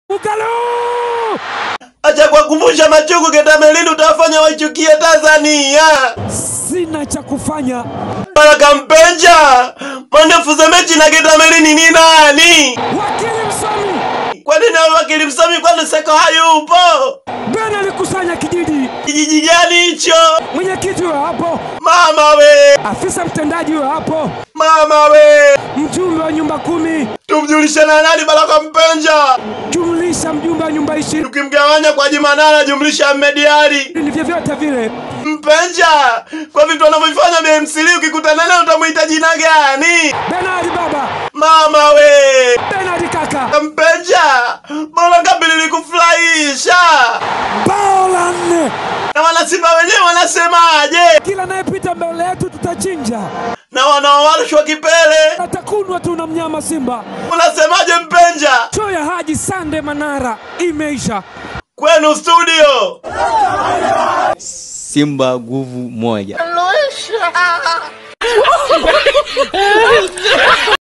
Ugalo! Acha kuwakumbusha machungu Getamelini, utawafanya waichukie Tanzania. Sina cha kufanya. Baraka Mpenja, mwandefuza mechi na Getamelini ni nani? Wakili msomi Kwa nini awe wakili msomi kwani Seko hayupo? Ben alikusanya kijiji, Kijiji gani hicho? mwenyekiti huyo hapo, Mama we, afisa mtendaji huyo hapo, mama we, mjumbe wa nyumba kumi, tumjulishe na nani Baraka Mpenja? jumlisha mjumbe wa nyumba ishirini, Tukimgawanya kwa Jumanana jumlisha Ahmed Ally. ni vyovyote vile. Mpenja, kwa vitu wanavyofanya BMCL ukikutana naye utamuita jina gani? Benadi baba, Mama we, Benadi kaka, Mpenja, bora ngapi lilikufurahisha? bao la nne. Na wanasimba wenyewe wanasemaje? Kila anayepita mbele yetu tutachinja, Na wanaowarushwa kipele atakunwa tu na mnyama Simba. unasemaje Mpenja? Show ya Haji Sande Manara imeisha. Kwenu studio. Simba nguvu moja.